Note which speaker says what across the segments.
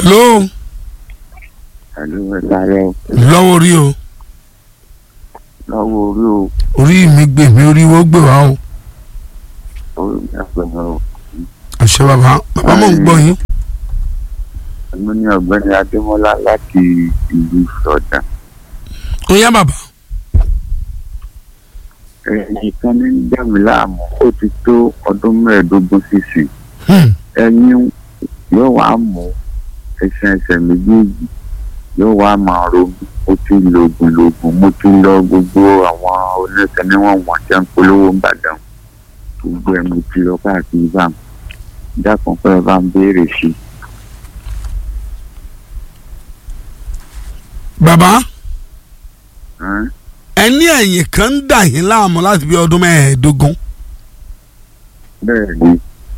Speaker 1: hello
Speaker 2: Ẹ̀lú ẹ̀ka rẹ̀
Speaker 1: lọ́wọ́ orí o
Speaker 2: lọ́wọ́ orí o,
Speaker 1: orí mi gbè mí orí wo gbè wá o
Speaker 2: orí mi àgbẹ̀nà o.
Speaker 1: àṣẹ bàbá bàbá mò ń gbọ́ yín
Speaker 2: Èmi ní ọ̀gbẹ́ni Adémọ́lá láti ìlú Ìṣọ̀dá.
Speaker 1: ó yá bàbá
Speaker 2: Ẹ̀yìn kan ní dẹ́mi láàmú ó ti tó ọdún mẹ́ẹ̀ẹ́dógún sísìn.
Speaker 1: Hmm.
Speaker 2: Ẹyin yóò wá mú ẹsẹ̀ ẹsẹ̀ méjèèjì yóò wá máa ro mí. Mo ti lo oògùn lògùn mo ti lọ gbogbo àwọn oníṣẹ́ níwọ̀n wọ̀n tẹ́ ń polówó ń bàdàn. Gbogbo ẹ̀ mo ti lọ káàkiri bá mi. Dákun pé ẹ bá ń béèrè sí i.
Speaker 1: bàbá
Speaker 2: Ẹ́n?
Speaker 1: ẹ ní ẹ̀yìn kan ń dà yín láàmú láti bí ọdún mẹ́ẹ̀ẹ́dógún
Speaker 2: bẹ́ẹ̀ ni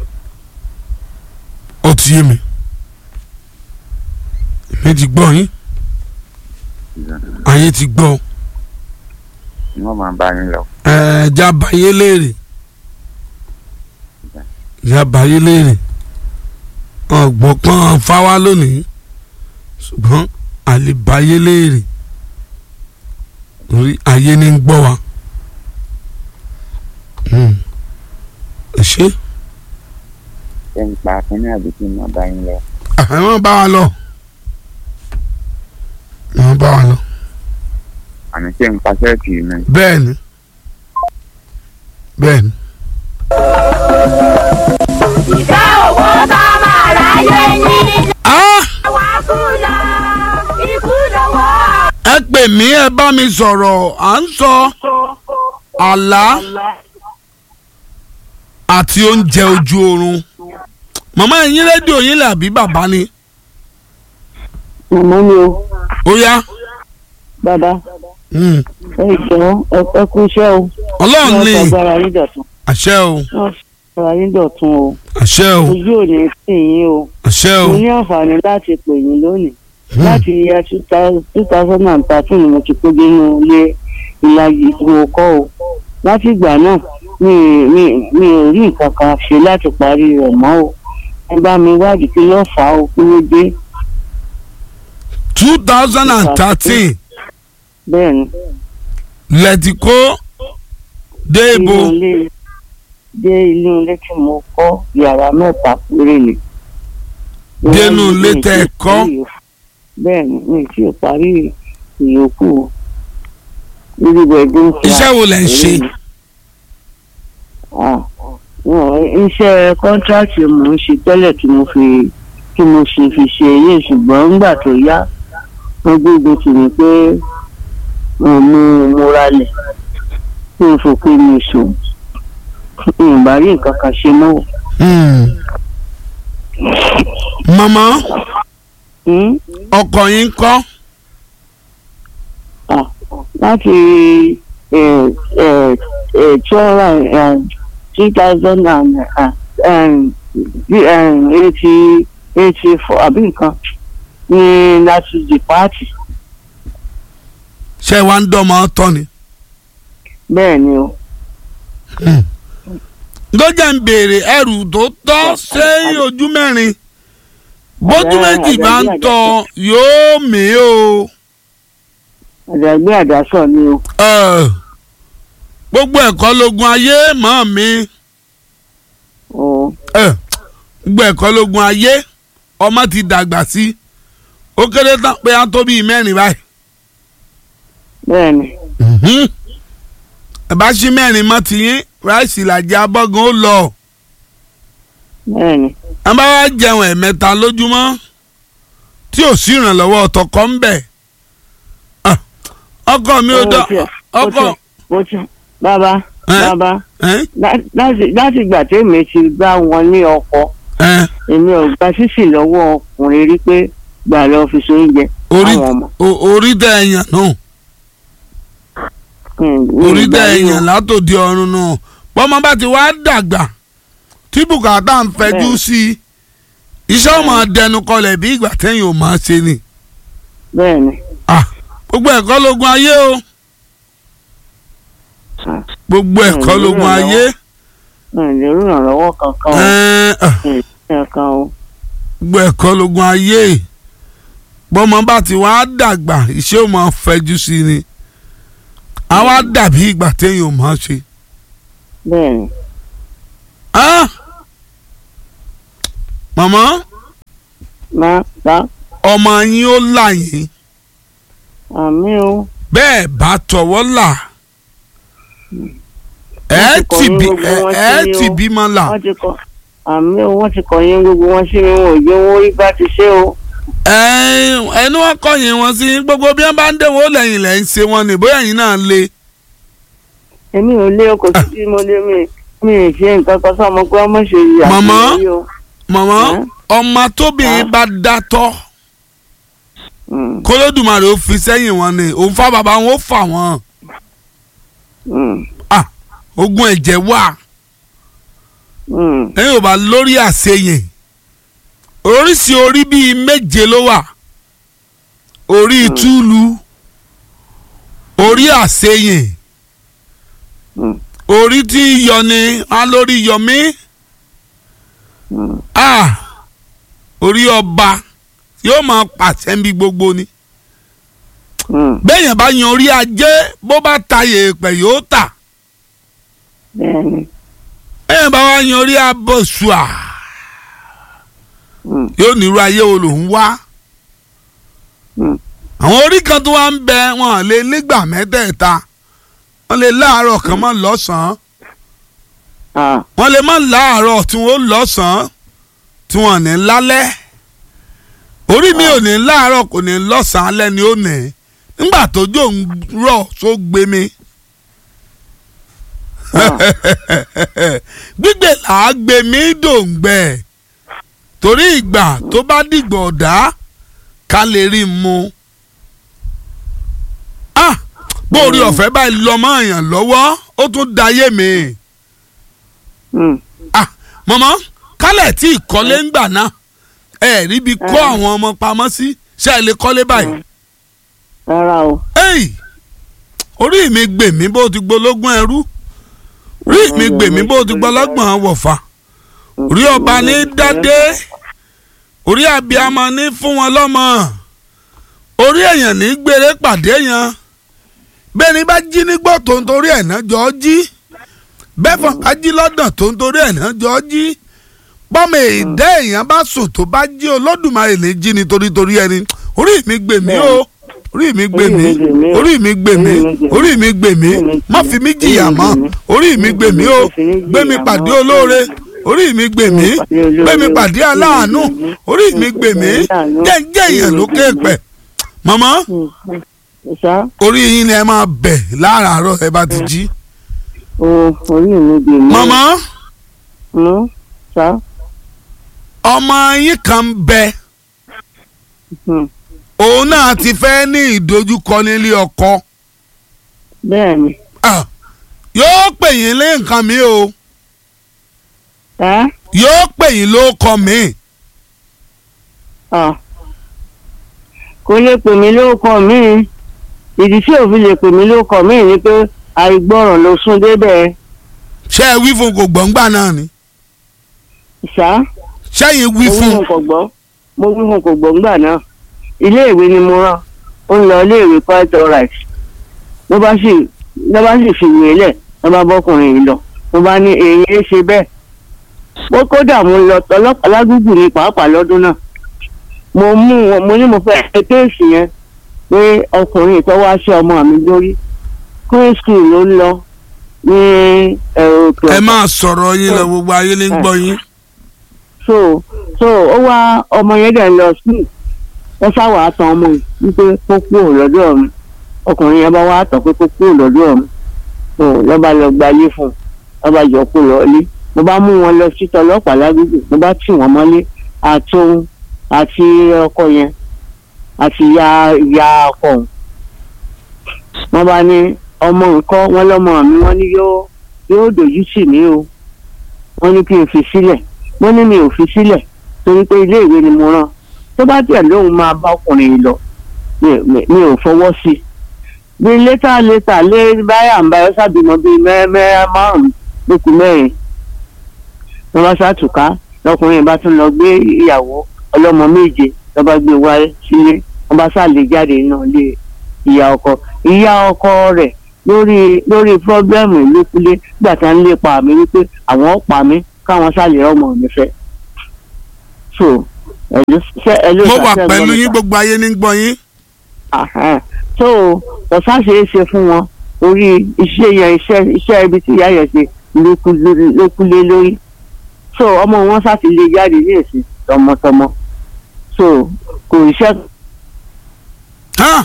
Speaker 1: ó ti yé mi èmi ti gbọ́ yín ayé ti gbọ́
Speaker 2: wọ́n máa bá yín lọ.
Speaker 1: ẹ̀ẹ́dá báyé léèrè ìyá báyé léèrè ọ̀gbọ́n pọ́n fáwá lónìí ṣùgbọ́n àlè báyé léèrè orí ayé ní ń gbọ́ wa Hmm. ẹ ṣe
Speaker 2: ṣé ń pa akínní àbí kí n máa bá yín lọ.
Speaker 1: àwọn bá wa lọ wọ́n bá wa lọ
Speaker 2: àní ṣé ń pa ṣẹ́ẹ̀tì mi.
Speaker 1: bẹ́ẹ̀ ni bẹ́ẹ̀ ni.
Speaker 3: ìfẹ́ owó tá a máa ráyé ní.
Speaker 1: Ah!
Speaker 3: àwa kú lọ ikú lọ́wọ́.
Speaker 1: ẹ pè mí ẹ bá mi sọ̀rọ̀ à ń sọ àlá àti oúnjẹ ojú oorun màmá ẹ̀yin rédíò yín lẹ̀ àbí bàbá ni
Speaker 4: màmá mi o
Speaker 1: ó yá
Speaker 4: bàbá
Speaker 1: Hmm.
Speaker 4: ẹ jọ̀ọ́ ẹ ẹ kú iṣẹ́ o
Speaker 1: ọlọ́run ní
Speaker 4: wọ́n sọgbára yín dọ̀tun
Speaker 1: àṣẹ o
Speaker 4: wọ́n sọgbára yín dọ̀tun o
Speaker 1: àṣẹ o
Speaker 4: ojú ò ní sí yín o
Speaker 1: àṣẹ o
Speaker 4: mo ní àǹfààní láti pè yín lónìí láti yẹ two thousand and thirteen ni mo ti kó nínú ilé ìlàjì tí mo kọ́ o láti ìgbà náà mi mi mi ò rí nǹkan kan ṣe láti parí rẹ̀ mọ́ o ẹ bá mi wádìí kí ló fà á o kí ló dé
Speaker 1: two thousand and thirteen
Speaker 4: bẹ́ẹ̀ ni.
Speaker 1: lẹ́tìkó dé ibo
Speaker 4: inú ilé dé inú ilé tí mo kọ́ yàrá mẹ́ta péré ni.
Speaker 1: Dénú ilé tẹ́ ẹ kọ́?
Speaker 4: bẹ́ẹ̀ ni mi tí ò parí ìyókù irú ẹ̀dùn fún
Speaker 1: iṣẹ́ wo lẹ̀ ń ṣe
Speaker 4: iṣẹ́ kọ́ńtráàtì mò ń ṣe tẹ́lẹ̀ tí mo fi tí mo ṣe fi ṣe èyí ṣùgbọ́n nígbà tó yá wọ́n gbógun tì mí pé mo mú mo ralẹ̀ kí n fòpin mi sùn ìbá rí nǹkan kan ṣe mọ́ o.
Speaker 1: Hmm. màmá
Speaker 4: Hmm?
Speaker 1: ọkọ yín kọ́
Speaker 4: Ah, láti two thousand and eighty eighty four àbí nǹkan ní láti di pààtì
Speaker 1: ṣé wàá ń dọ́mọ tọ́ ni.
Speaker 4: bẹ́ẹ̀ ni o.
Speaker 1: lọ́jà ń béèrè ẹrù tó tọ́ sẹ́yìn ojú mẹ́rin bójú méjì bá ń tọ́ yóò mí o.
Speaker 4: àdàgbé àdásọ ni o.
Speaker 1: Ẹ, gbogbo ẹ̀kọ́ lógun ayé mọ́ mi
Speaker 4: o
Speaker 1: Ẹ, gbogbo ẹ̀kọ́ lógun ayé ọmọ ti dàgbà sí ó kéré tán pé á tó bíi mẹ́rin báyìí.
Speaker 4: bẹ́ẹ̀ ni
Speaker 1: Mhm. ẹ bá ṣí mẹ́rin mọ́ tiyín ráìsì làjẹ́ abọ́gun ó lọ.
Speaker 4: bẹ́ẹ̀ ni
Speaker 1: a bá wá jẹun ẹ̀mẹ́ta lójúmọ́ tí ò sí ìrànlọ́wọ́ ọ̀tọ̀kọ́ ń bẹ̀. Ah, ọkọ mi ò dán
Speaker 4: Ó tiẹ̀, ó
Speaker 1: ọkọ
Speaker 4: tiẹ̀, ó tiẹ̀. bàbá
Speaker 1: Ẹ́?
Speaker 4: bàbá
Speaker 1: ẹ́
Speaker 4: lá- láti láti ìgbà tèmi ti bá wọn ní ọkọ
Speaker 1: ẹ́
Speaker 4: èmi ò gba sísì lọ́wọ́ ọkùnrin rí pé gbà lọ fi so oúnjẹ
Speaker 1: orí
Speaker 4: àwọn ọmọ.
Speaker 1: o- orí tẹ ẹ̀yàn náà
Speaker 4: Hmm, mi ò
Speaker 1: orí
Speaker 4: gbà
Speaker 1: tẹ
Speaker 4: rí o.
Speaker 1: ẹ̀yàn látòdì ọ̀run náà bọ́mọ bá ti wá dàgbà tí bùkátà ń fẹjú
Speaker 4: Bẹ́ẹ̀.
Speaker 1: sí i iṣẹ́ ọmọ dẹnu kọlẹ̀ bí ìgbà tẹ́yìn ò máa ṣe ni
Speaker 4: bẹ́ẹ̀ ni
Speaker 1: Ah, gbogbo ẹ̀kọ́ lógun ayé o
Speaker 4: Ah,
Speaker 1: gbogbo ẹ̀kọ́
Speaker 4: Mm,
Speaker 1: lógun
Speaker 4: ìrànlọ́wọ́.
Speaker 1: ayé
Speaker 4: mi ò lè rí ìrànlọ́wọ́ kankan o
Speaker 1: ẹ̀, ah,
Speaker 4: mi ò lè rí kankan o
Speaker 1: gbogbo ẹ̀kọ́ lógun ayé bọ́mọ bá ti wá dàgbà iṣẹ́ ò máa fẹjú sí i ni a wá dàbí ìgbà téèyàn ò máa ṣe.
Speaker 4: bẹ́ẹ̀ ni
Speaker 1: Ah! màmá
Speaker 4: máa ta
Speaker 1: ọmọ yín ó là yín
Speaker 4: àmì o
Speaker 1: bẹ́ẹ̀ bá tọwọ́ là ẹ
Speaker 4: ti kọ̀
Speaker 1: ti
Speaker 4: yín
Speaker 1: bí
Speaker 4: gbogbo wọn
Speaker 1: ẹ
Speaker 4: sí
Speaker 1: ti
Speaker 4: o.
Speaker 1: bímọ là
Speaker 4: wọ́n ti kọ́ àmì o wọ́n ti kọ̀ yín gbogbo wọn sí mi wọn ò jẹ́ owó rí bá ti ṣe o.
Speaker 1: ẹ ẹnu wọn kọyìn wọn sí gbogbo bí wọn bá ń dẹwọ lẹ́yìn lẹ́yìn ṣe wọn ni bóyá yín náà le.
Speaker 4: èmi ò lé ọkọ̀ sí tí mo lé mi mi ì ṣe nǹkan kan sọ́mọ pé ọmọ ṣe yà
Speaker 1: Màmá?
Speaker 4: sí o.
Speaker 1: màmá
Speaker 4: Ẹ́?
Speaker 1: ọmọ tóbìnrin bá dátọ́
Speaker 4: Mm,
Speaker 1: kólódùmarè ó fi sẹ́yìn wọn ni òun fá bàbá wọn ó fà wọ́n
Speaker 4: mm,
Speaker 1: Ah, ogun ẹ̀jẹ̀ wà
Speaker 4: mm,
Speaker 1: ẹ̀yin ò bá lórí àṣeyìn oríṣi orí bíi méje ló wà orí túlù orí àṣeyìn
Speaker 4: mm,
Speaker 1: orí tí yọ ni á lórí yọmí
Speaker 4: mm.
Speaker 1: ah orí ọba yóò máa pàṣẹ níbi gbogbo ni
Speaker 4: Mm,
Speaker 1: bẹ́ẹ̀yàn bá yan orí ajé bó bá ta yèèpẹ̀ yóò tà
Speaker 4: bẹ́ẹ̀ ni
Speaker 1: bẹ́ẹ̀yàn bá wá yan orí abọ́sùà
Speaker 4: mm,
Speaker 1: yóò nírú ayé wo lòún wá
Speaker 4: mm,
Speaker 1: àwọn orí kan tó wá ń bẹ wọn lè nígbà mẹ́tẹ̀ẹ̀ta wọ́n lè láàárọ̀ kan mọ́ lọ́sàn-án
Speaker 4: ah,
Speaker 1: wọ́n lè má láàárọ̀ tí wọ́n lọ́sàn-án tí wọ́n ní lálẹ́ orí mi ò ní láàárọ̀ kò ní lọ́sàn-án alẹ́ ni ó nì nígbà tójò ń rọ̀ tó gbé mi gbígbé làá gbé mi dòǹgbẹ torí ìgbà tó bá dìgbà ọ̀dá ká lè rí i mu ah bó orí ọ̀fẹ́ báyìí lọ́mọ èèyàn lọ́wọ́ ó tún dayé mi
Speaker 4: mm,
Speaker 1: ah mọ̀mọ́ kálẹ̀ tí ìkọ́lé ń gbà náà ẹ ríbi kó
Speaker 4: Eh.
Speaker 1: àwọn ọmọ pamọ́ sí ṣé ẹ lè kọ́lé báyìí.
Speaker 4: rárá o.
Speaker 1: Ẹ́ì, orí mi gbè mí bó ti gbológún ẹrú orí mi gbè mí bó ti gbọlọ́gbọ̀n wọ̀fà orí ọba ní dádé orí abiyamọ ní fún wọn lọ́mọ orí èèyàn ní gbére pàdé yẹn bẹ́ẹ̀ni bá jí nígbọ́ tó ń torí ẹ̀ náà jọ jí bẹ́ẹ̀fọ̀n bá jí lọ́dàn tó ń torí ẹ̀ náà jọ jí bọ́mọ èdè èèyàn bá sùn tó bá jí olódùmarè ní jí ni torí torí ẹni orí mi gbè mí o orí mi gbè mí orí mi gbè mí orí mi gbè mí má fi mí jìyà mọ́ orí mi gbè mí o gbé mi pàdé olóore orí mi gbè mí gbé mi pàdé aláàánú orí mi gbè mí jẹ́ǹjẹ́ èèyàn lókè pẹ̀ màmá
Speaker 4: Mm, ṣá
Speaker 1: orí yín ni ẹ máa bẹ̀ láràárọ̀ ẹ bá ti jí
Speaker 4: o orí mi gbè mí.
Speaker 1: màmá
Speaker 4: Mm, ṣá
Speaker 1: ọmọ yín kan ń bẹ
Speaker 4: mm,
Speaker 1: òun náà ti fẹ́ ní ìdojúkọ nílé ọkọ
Speaker 4: bẹ́ẹ̀ ni.
Speaker 1: Ah, yóò pè yín lé nǹkan mi o
Speaker 4: ẹ́
Speaker 1: yóò pè yín ló kọ mi
Speaker 4: ah. kò lè pè mí lóko mi ìdí tí òfin lè pè mí lóko mi ni pé àìgbọràn ló sún débẹ̀
Speaker 1: ṣé ẹ wí fún kò gbọ̀ngbà náà ni
Speaker 4: ṣá.
Speaker 1: ṣẹ́yìn wí
Speaker 4: mo wí
Speaker 1: fún
Speaker 4: fún kò gbọ́ mo wí fún kò gbọ́ ńgbà náà iléèwé ni mo rán ó ń lọ iléèwé quite alright ló bá sì ló bá sì fìwé lẹ̀ ló bá bọ́kùnrin yìí lọ mo bá ní èyí ẹ ṣe bẹ́ẹ̀ ó kódà mo lọ ọlọ́pàá lágùgù ní pàápàá lọ́dún náà mo mú wọn mo ní mo fẹ́ ṣe kéèsì yẹn pé ọkùnrin tó wá ṣe ọmọ mi lórí queen school ló ń lọ ní ẹ̀rọ òkè
Speaker 1: ẹ máa sọ̀rọ̀ yín lọ gbogbo ayé ní gbọ́ yín
Speaker 4: so so ó wá ọmọ yẹn dẹ̀ lọ sí wọ́n sáwà á tan ọmọ yìí wípé kó kúrò lọ́dọ̀ mi ọkùnrin yẹn bá wá tàn pé kó kúrò lọ́dọ̀ mi so lọ́ba lọ gba ilé fún un lọ́ba jọ kó lọ ilé mo bá mú wọn lọ sí tọlọ́pàá lágbègbè mo bá tì wọ́n mọ́lé àtòun àti ọkọ yẹn àti ìyá ìyá ọkọ òun wọ́n bá ní ọmọ nǹkan wọn lọ́mọ mi wọ́n ní yóò yóò dojú tì mí o wọ́n ní kí n fi sílẹ̀ wọ́n ní mi ò fi sílẹ̀ torí pé ilé ìwé ni mo rán tó bá tiẹ̀ lóun máa bá ọkùnrin yìí lọ mi- mi mi ò fọwọ́ sí i bí létà létà lé báyà ń báyọ̀ sábìmọ̀ bíi mẹ́rẹ́ márùn-ún lókun mẹ́rin wọ́n bá ṣàtúká lọkùnrin bá tún lọ gbé ìyàwó ọlọ́mọ méje ló bá gbé wáyé sílé wọ́n bá sàlè jáde náà lé ìyá ọkọ ìyá ọkọ rẹ̀ lórí lórí pọ́blẹ́mù ìlékulé nígbà tí wọ́n ń lépa mi wípé àwọn ó pa mí káwọn sàlè ọmọ mi fẹ́ so ẹ̀lú ṣe ẹ̀lú
Speaker 1: mo wà
Speaker 4: ìṣàṣẹ
Speaker 1: pẹ̀lú
Speaker 4: gbọ́dọ̀
Speaker 1: yín gbogbo ayé ní gbọ́ yín.
Speaker 4: Àhán. so ọ̀sán ṣe é ṣe fún wọn orí iṣẹ́ yẹn iṣẹ́ iṣẹ́ ibi tí ìyá yẹn ṣe ló kú lórí- ló kú lé lórí so ọmọ wọn sá ti lè jáde ní èsì tọmọtọmọ so kò iṣẹ́
Speaker 1: Ha!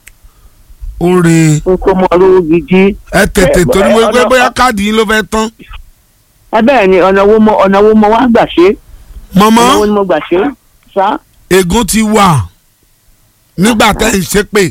Speaker 1: oore
Speaker 4: tó mọ lówó gidi
Speaker 1: ẹ tètè
Speaker 4: Ẹ-
Speaker 1: torí mo
Speaker 4: ẹ-
Speaker 1: gbé
Speaker 4: ọ̀nà-
Speaker 1: bóyá káàdì yín ló fẹ́ tán.
Speaker 4: ẹ bẹ́ẹ̀ ni ọ̀nà wo mo ọ̀nà wo mo wá gbà ṣe
Speaker 1: mọ̀mọ́
Speaker 4: ọ̀nà wo ni mo gbà ṣe sá
Speaker 1: ègún ti wà nígbà tẹ́ ń ṣépè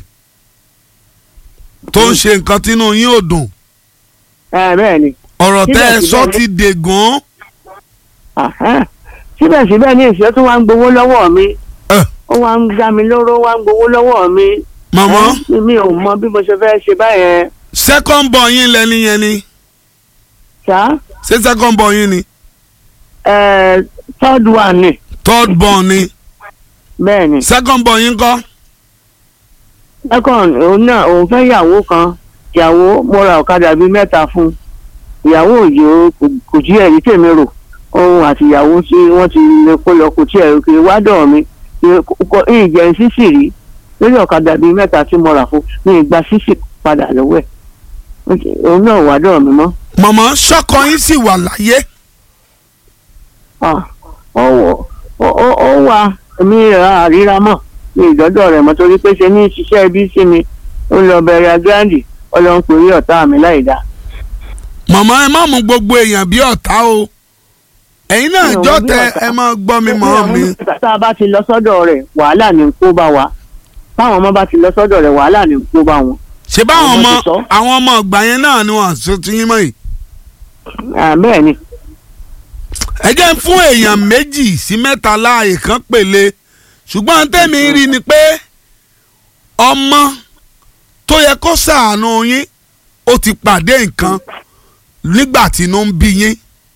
Speaker 1: tó ń ṣe nǹkan tínú yín ò dùn
Speaker 4: ẹ bẹ́ẹ̀ ni
Speaker 1: ọ̀rọ̀ tẹ́ ẹ
Speaker 4: Síbẹ̀síbẹ̀
Speaker 1: sọ
Speaker 4: ni-
Speaker 1: ti dègún.
Speaker 4: Àhán. síbẹ̀síbẹ̀ ní ìṣẹ́ tó wá ń gbowó lọ́wọ́ mi
Speaker 1: Ẹ.
Speaker 4: ó wá ń dá mi lóró wá ń gbowó lọ́wọ́ mi
Speaker 1: mọ̀mọ́
Speaker 4: Ẹ́, mi ò mọ bí mo ṣe fẹ́ ṣe báyẹn
Speaker 1: second born yín lẹ́ni yẹn ni
Speaker 4: ṣá
Speaker 1: ṣé second born yín ni
Speaker 4: ẹ third one ni
Speaker 1: third born ni
Speaker 4: bẹ́ẹ̀ ni
Speaker 1: second born yín kọ́
Speaker 4: second òun náà òun fẹ́ ìyàwó kan ìyàwó mo ra ọ̀kadà bíi mẹ́ta fún ìyàwó òye o kò- kò jí ẹ̀rí tèmi rò òun àti ìyàwó tí wọ́n ti lè kó lọ kò tí ẹ̀rí kiri wá dọ̀ mi ìjẹ́ sísì rí lórí ọ̀kadà bíi mẹ́ta tí mo rà fún ní ìgbà sísì padà lọ́wọ́ ẹ̀ òun náà wá dọ̀ mi mọ́.
Speaker 1: mọ̀mọ́ ṣọ́kọ yín sì wà láyé
Speaker 4: Ah, ó wọ- ó ó- ó wà mí ra àríra mọ̀ ní ìdọ́dọ̀ rẹ̀ mọ́ torí pé ṣe ní ṣiṣẹ́ ibi sí mi ó lọ bẹ̀rẹ̀ agráǹdì ọlọ́run pè rí ọ̀tá mi láì dáa.
Speaker 1: mọ̀mọ́ ẹ má mú gbogbo èèyàn bí ọ̀tá o ẹ̀yin náà
Speaker 4: Mi ò mú
Speaker 1: jọ́
Speaker 4: bí
Speaker 1: tẹ
Speaker 4: ọ̀tá.
Speaker 1: ẹ máa gbọ́ mi mọ́ mi
Speaker 4: tá a bá ti lọ sọ́dọ̀ rẹ̀ wàhálà ní kó bá wa táwọn ọmọ bá ti lọ sọ́dọ̀ rẹ̀ wàhálà ní kó bá wọn.
Speaker 1: ṣé báwọn
Speaker 4: Àwọn
Speaker 1: ọmọ
Speaker 4: ọmọ ti sọ.
Speaker 1: àwọn ọmọ ọgbà yẹn náà ni wọ́n ṣe ti yín mọ́ yìí
Speaker 4: Ah, bẹ́ẹ̀ ni
Speaker 1: ẹ jẹ́ ń fún èèyàn méjì sí mẹ́ta láàyè kan pèlè ṣùgbọ́n tẹ́mi rí ni pé ọmọ tó yẹ kó ṣàánú yín ó ti pàdé nǹkan nígbà tí inú ń bí yín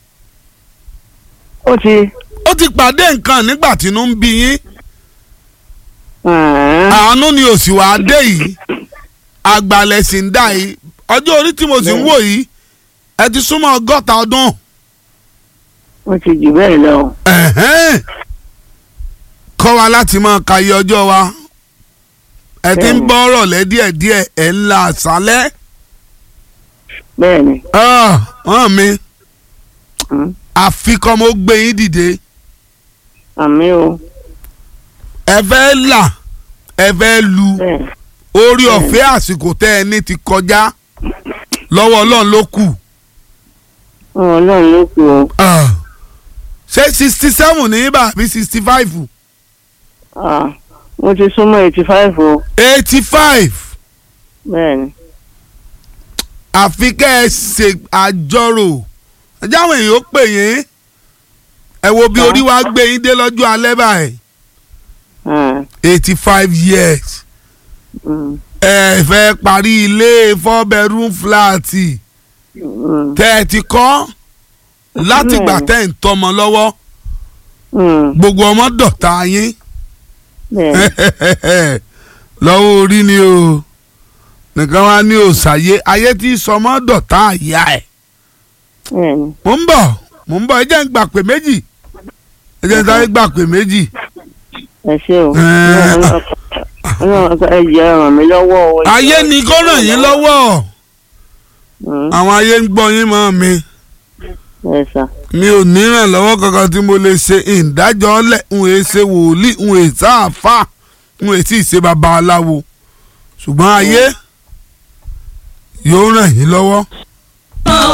Speaker 4: ó ti
Speaker 1: ó ti pàdé nǹkan nígbà tí inú ń bí yín
Speaker 4: ah,
Speaker 1: àánú ni òsì wàá dé yìí àgbàlẹ̀ sì ń dà yìí ọjọ́ orí tí mo sì ń wò yìí ẹ ti súnmọ́ ọgọ́ta ọdún
Speaker 4: ó ti jù bẹ́ẹ̀ lọ.
Speaker 1: ẹ̀hẹ́n. kọ́ wa láti máa ka iye ọjọ́ wa ẹ ti ń
Speaker 4: Bẹ́ẹ̀ni.
Speaker 1: bọ́ ọ̀rọ̀ lẹ́ díẹ̀díẹ̀ ẹ̀ ń la àṣálẹ́
Speaker 4: bẹ́ẹ̀ ni
Speaker 1: hàn mi
Speaker 4: Mm.
Speaker 1: àfikọ́ mo gbé yín dìde
Speaker 4: àmì o
Speaker 1: ẹ fẹ́ là ẹ fẹ́ lu
Speaker 4: bẹ́ẹ̀
Speaker 1: orí ọ̀fẹ́ àsìkò tẹ́ ẹ ní ti kọjá lọ́wọ́ ọlọ́run ló kù
Speaker 4: ọlọ́run ló kù o.
Speaker 1: Ah. ṣé sixty seven ní ibà àbí sixty five
Speaker 4: Ah, mo ti súnmọ́ eighty five o
Speaker 1: eighty five
Speaker 4: bẹ́ẹ̀ ni.
Speaker 1: àfi kẹ́ ẹ ṣe àjọrò ẹjẹ́ àwọn èèyàn ó pè yín ẹ wo bí orí wa gbé yín dé lọ́jọ́ alẹ́ báyìí
Speaker 4: Ah,
Speaker 1: eighty five years
Speaker 4: mm,
Speaker 1: ẹ fẹ́ parí ilé four bedroom flat
Speaker 4: mm,
Speaker 1: tẹ́ ẹ ti kọ́ látìgbà
Speaker 4: Bẹ́ẹ̀ni.
Speaker 1: tẹ́ ẹ̀ ń tọmọ lọ́wọ́
Speaker 4: mm,
Speaker 1: gbogbo ọmọ dọ̀tá yín
Speaker 4: bẹ́ẹ̀
Speaker 1: lọ́wọ́ orí ni o nìkan wá ní òòsàyé ayé tí sọmọ dọ̀tá àyà ẹ̀
Speaker 4: bẹ́ẹ̀ ni.
Speaker 1: mò ń bọ̀ mò ń bọ̀ ẹ jẹ́ ń gbà pé méjì ẹ jẹ́ ń sáré gbà pé méjì
Speaker 4: ẹ ṣé o.
Speaker 1: Ẹ.
Speaker 4: ọlọ́run ẹ jẹ́ ràn mí lọ́wọ́ o.
Speaker 1: ayé ni kó ràn yín lọ́wọ́
Speaker 4: Mm,
Speaker 1: àwọn ayé ń gbọ́ yín mọ́ mi
Speaker 4: ẹ sà.
Speaker 1: mi ò ní ìrànlọ́wọ́ kankan tí mo lè ṣe ìdájọ́ ọ̀lẹ̀ ń wèé ṣe wòlíì ń wèé sáàfà ń wèé sì ṣe babaláwo ṣùgbọ́n ayé yóò ràn yín lọ́wọ́.